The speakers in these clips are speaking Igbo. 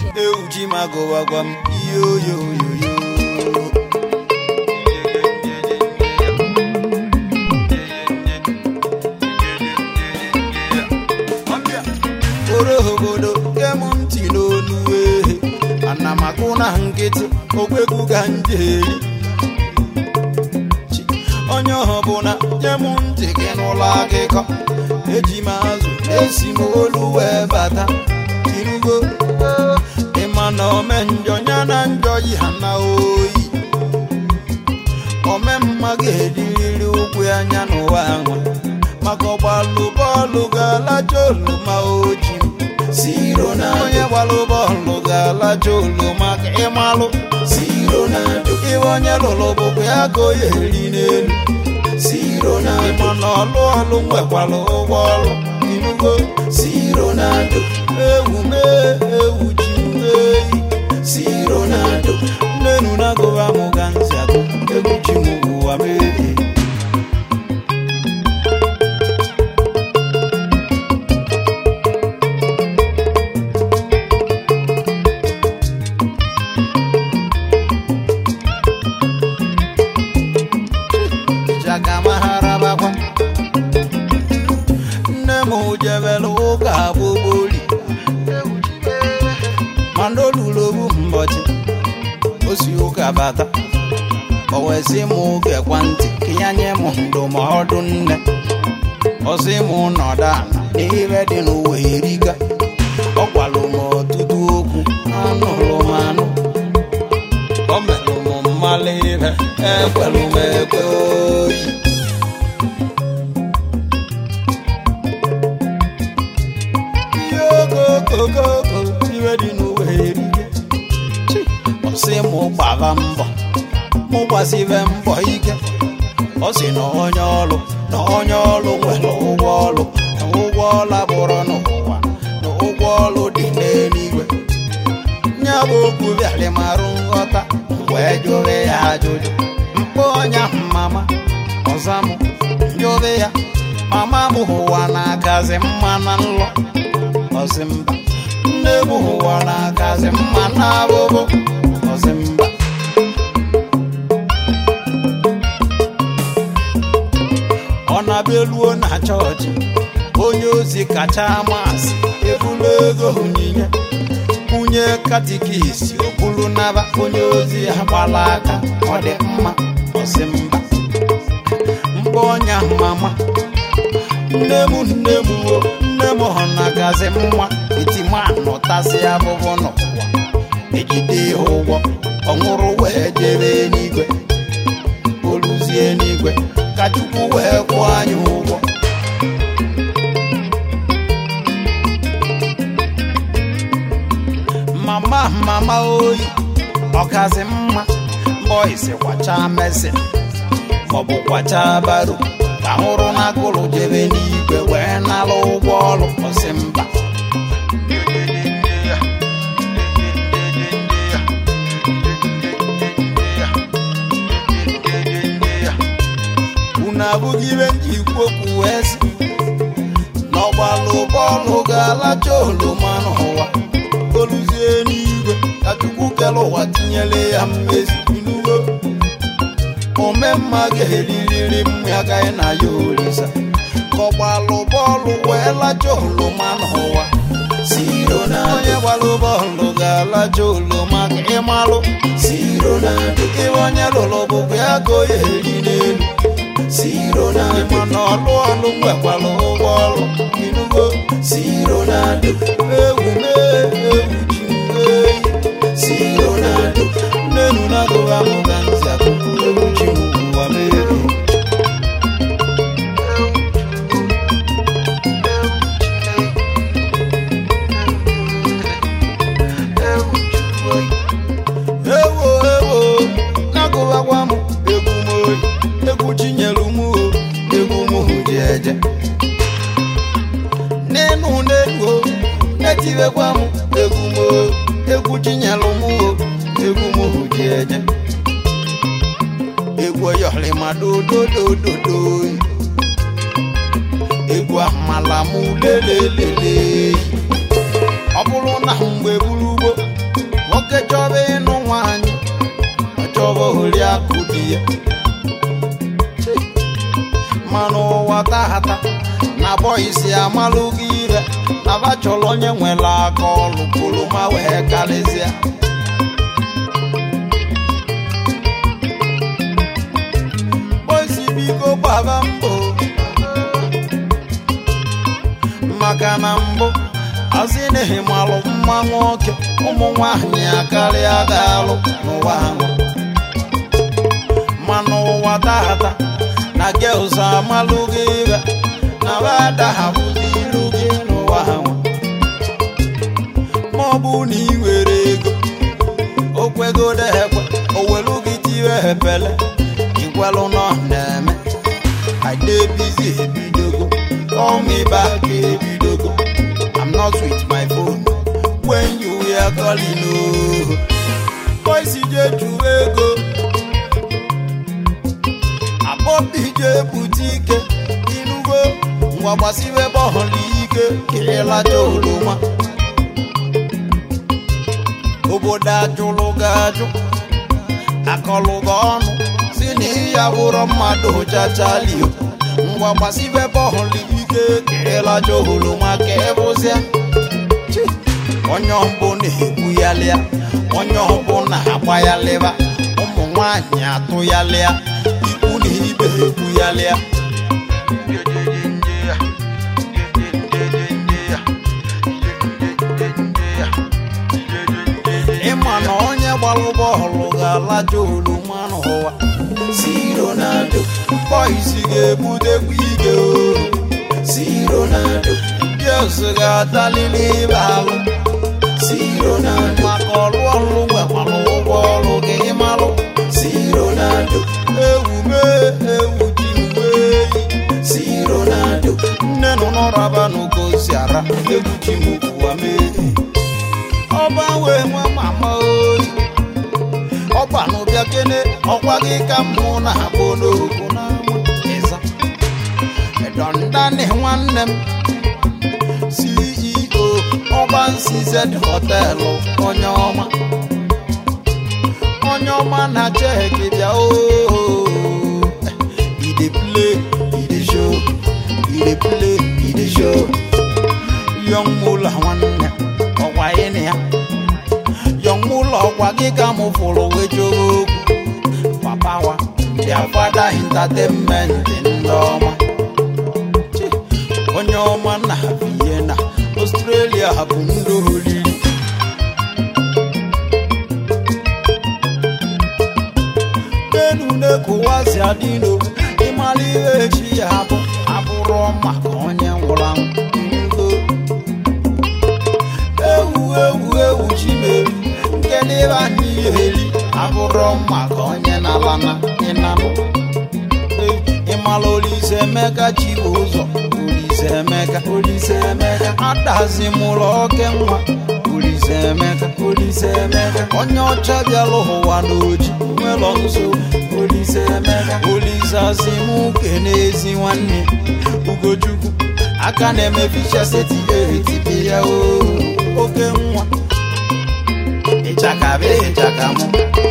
ewu ji ma gụwa gwa m yoyoyoyo oro obodo kem ntị n'onu ehe ana m akụ na nkịtị okwekwu ka njeri onye ọbụla nye m ntị gị n'ụlọ akụkọ eji m azụ esi m olu wee bata irugo ịma na ome njọ ya na njọ yi ha na oyi ome mma ga-ediriri ụkwụ anya n'ụwa anwa maka ọgbalụ bọọlụ ga-alacha oluma oji siro na onye gbalụ bọọlụ ga-alacha oluma ka ịmalụ siro na iwe onye lụrụ bụkwa ya ka o ya eri n'elu siro na ịma na ọlụ ọlụ nwekwara ụgwọ ọlụ inugo siro na ewu mee ewu ji eyi siro na nnenu na gụba mụ ga nzi agụ egwu ji m ụwa mee jagamaharabakwa nne m jebere ụka gbogboli mana olulu obu mbọchị o si ụka bata o wee sị m gekwa ntị ka ya nye m ndụmọdụ nne ọ sị m nọdụ ala n'ihe dị n'ụwa eriga ọ gwalụ m ọtụtụ okwu anụrụ m anụ o merụ m mmalụ ihe ekwelụ m ekwe oyi ihe okokokoko iwe dị n'ụwa erige ọ sị m gbaba mbọ mụ gbasibe mbọ ike ọ sị na onye ọrụ na onye ọrụ nwere ụgwọ ọrụ na ụgwọ ọla bụrụ n'ụwa na ụgwọ ọrụ dị n'eluigwe nya bụ okwu bịara marụ nghọta wee jụrụ ya ajụjụ mkpọ ọnya mama ọza m jụrụ ya mama m ụwa na-akazi mma na nlọ ọsị mba nne m ụwa na-akazi mma na abụbụ ọsị mba ọ na-abịaluo na chọọchị onye ozi kacha amasị ebulu ego onyinye kwunye katikisi okpuru naba onye ozi ya gbala aka ọ dị mma ọsị mba mkpa ọnya mama nne m nne m o nne m hụ na gazi mma itimanụ tasị abụbụ n'ụwa ejide ya ụgwọ ọ nwụrụ wee jebe n'igwe oluzie n'igwe ka chukwu wee kwụọ anyị ụgwọ mama mama oyi ọkazi mma bọisi kwacha mesin maọbụ kwacha baro ka hụrụ na agụrụ jebe n'igwe wee nara ụgwọ ọrụ ọsị mba unu abụghị ibe nji ikwu okwu wee sị n'ọgbalụ bọọlụ ga-alacha oloma n'ụwa oluzie n'igwe ka chukwu kere ụwa tinyere ya mmezi inugo omemma ga-eririri mmụ agaghị na ya orisa ka ọgbalụ bọọlụ wee lacha oloma n'ụwa siro na onye gbalụ bọọlụ ga-alacha oloma ka ịmalụ siro na ibe onye lụrụ bụkwa ya ka o ya eri n'elu siro na mana ọlụ ọlụ nwekwara ụgwọ ọrụ inugo siro na ewu mee ewu ji eyi siro na nnenu na gụwa mụ ga ntị akụkụ ewu ji ụwa mee ewo ewo na-agụwakwa m egwu m oyi egwu chinyelu m o egwu m ji eje n'enu n'elu o na-etiwekwa m egwu m o egwu chinyelu m o egwu m ji eje egwu oyọlịma dododododo egwu amala m lelelele ọ bụrụ na mgbe buru ugbo nwoke chọba ịnụ nwaanyị ọ chọba oriakụ di ya Chi. mana ụwa tata na bọyisi amalụghị ire na ba chọrọ onye nwere aka ọlụ koloma wee karịsịa bọyisi biko gbaba mbọ maka na mbụ asị na ịmalụ mma nwoke ụmụ nwanyị akarịa ga-alụ n'ụwa ahụ mana ụwa tata na gels amalụghị ire na bada hapụrụ iru gị n'ụwa ahụ ma ọ bụ na ị nwere ego o kwegodo ekwe o welu gị tiwe epele ikwelụ nọ na-eme idebizi ebidogo call me back ebidogo I'm not with my phone when you hear calling oh boys je jụrụ ego abọbi je bute ike inugo ngwa gbasibe bọọlụ ike kirilacha oroma obodo ajụlụ ga-ajụ akọlụ gị ọnụ si na ịya bụrụ mmadụ chachalio ngwa gbasibe bọọlụ ike kirilacha oroma ka ịbụzịa Chi. onye ọbụ na-ekwu ya lịa onye ọbụ na-agba ya lịba ụmụ nwanyị atụ ya lịa ikwu na ibe ekwu ya lịa ịma na onye gbalụ bọọlụ ga-alaja oroma n'ụwa si Ronaldo bọyisi ga-ebutekwa ike o si Ronaldo Dios ga-atalili ibe alụ si Ronaldo maka ọrụ ọrụ nwekwara ụgwọ ọrụ gị ịmalụ si Ronaldo ewu mee ewu ji wee si Ronaldo nne nọ n'ọraba n'ogosi ara egwu ji m ụwa mee ọba wee nwa mama oyi ọba n'ụbịa kene ọkwa gị ka mụ na-abụ n'okwu n'ama ịza edondani nwanne m CEO ọba nsiz họtelụ onye ọma onye ọma na cheki bịa ooo i dey play i dey show i dey play i dey show yọng mụla nwanne ọkwa ịnị ya yọng mụla ọkwa gị ka mụ fụrụ wee chọrọ okwu papa wa bịa fada intatenment ndị ọma Chi, onye ọma na Vienna Australia bụ ndị oriri n'elu na-ekowazi adịno ịmara ihe echi ya bụ abụrụ maka onye nwụrụ anwụ ngo ewu ewu ewu chimeri nke n'ebe anyị eri abụrụ maka onye na-alana ịnanụ ịmara olise emeka chi bụ ụzọ olise emeka olise emeka adazi mụrụ oke nwa olise emeka olise emeka onye ọcha bịara ụwa n'oji nwelọ nso olise emeka olise asị m kene ezi nwanne ugochukwu aka na-eme ficha seti etipi ya o oke nwa ịchaka be ịchaka mụ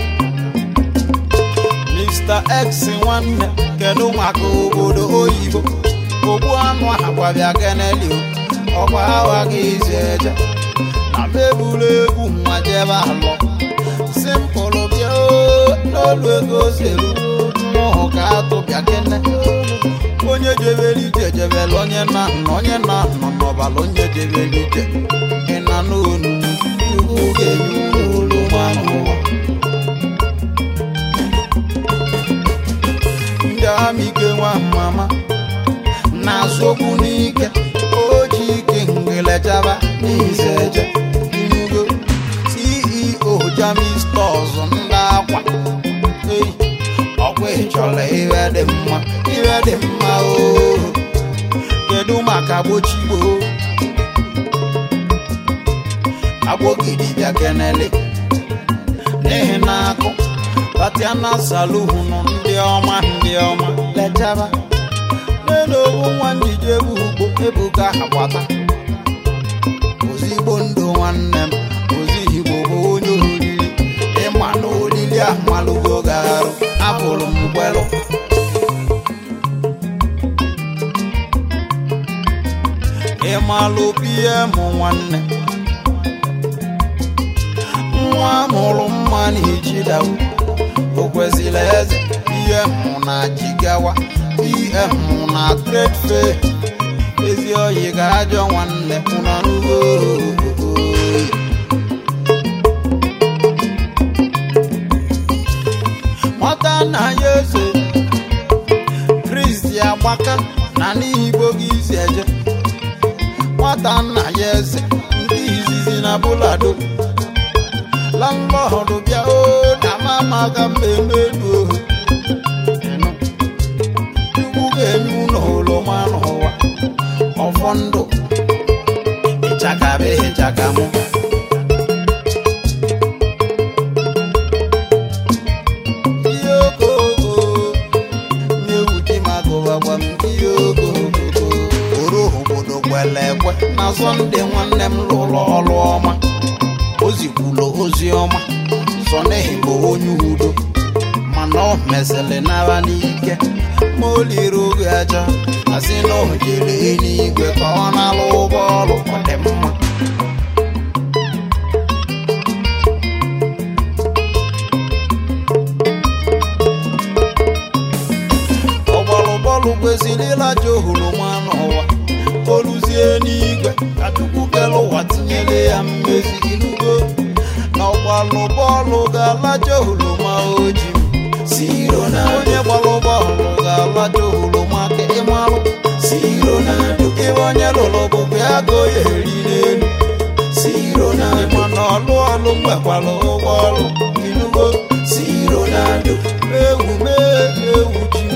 Mr. X nwanne kedu maka obodo oyibo ogbu anụ agwabịa keneli ọkwa awa gị izu eje na mebulu egwu nwa jebe alọ simpụlụ bịa oo, n'olu ego seru mụhụ ka atụbịa kene onye jebere ije jebere onye na nna onye na nọ n'ọbala onye jebere ije ịna n'onu chukwu ga-enye olu mmanụ ụwa ndị amike nwa mama na-azụ okwu n'ike oji ike ngelechaba n'izeje inugo ceo jami stọs ndị akwa ei ọkwa ịchọrọ ihe dị mma ihe dị mma oo kedu maka gbochigbo agbogidi bịa kenele n'ihi na akụ tatiana saluhunu ndị ọma ndị ọma lechaba n'elu nwa njije bụ ugbo ebuka agbata ozigbo ndụ nwanne m ozigbo bụ onye oriri ndị amalụgo ga-arụ apụrụ m gwelụ ịmalụ pm nwanne nwa mụrụ mma na ijidawu o kwesịrị eze pm na jigawa pm na trade fair ezi oyi ga-ajọ nwanne ụnọnugo nwata nna ya eze kristi agbaka na n'igbo gị isi eje nwata nna ya eze ndị izizi na bulado landlọdụ bịa o na mama ka mmemme elu ohu Ịnụ. chukwu ga-enye ụlọ oroma n'ụwa ọfọ ndụ ịchakabe ịchakamụ ihe okooko na-ewute maka ụbagba m ihe okooko oro obodo kwere ekwe na sọnde nwanne m lụrụ ọrụ ọma o zikwulu ozi ọma sọ n'ihi bụ onye udo mana ọ mesịrị nara n'ike ma o liri oge aja asị na o jere eluigwe ka ọ na-alụ ụgbọ ọrụ ọ dị mma ọgbalụbọọlụ kwesịrị ịlaja ohoroma n'ụwa oluzie n'igwe ka chukwu kere ụwa tinyere ya mmezi inugo na ọgbalụ bọọlụ ga-alaja ohoroma oji Siro na onye gbalụ bọọlụ ga-alaja ohoroma ka ịmalụ Siro na ibe onye lụrụ bụ ya go ya eri n'elu Siro na mana ọlụ ọlụ mgbekwara ụgbọ ọlụ inugo Siro na ewu mee ewu ji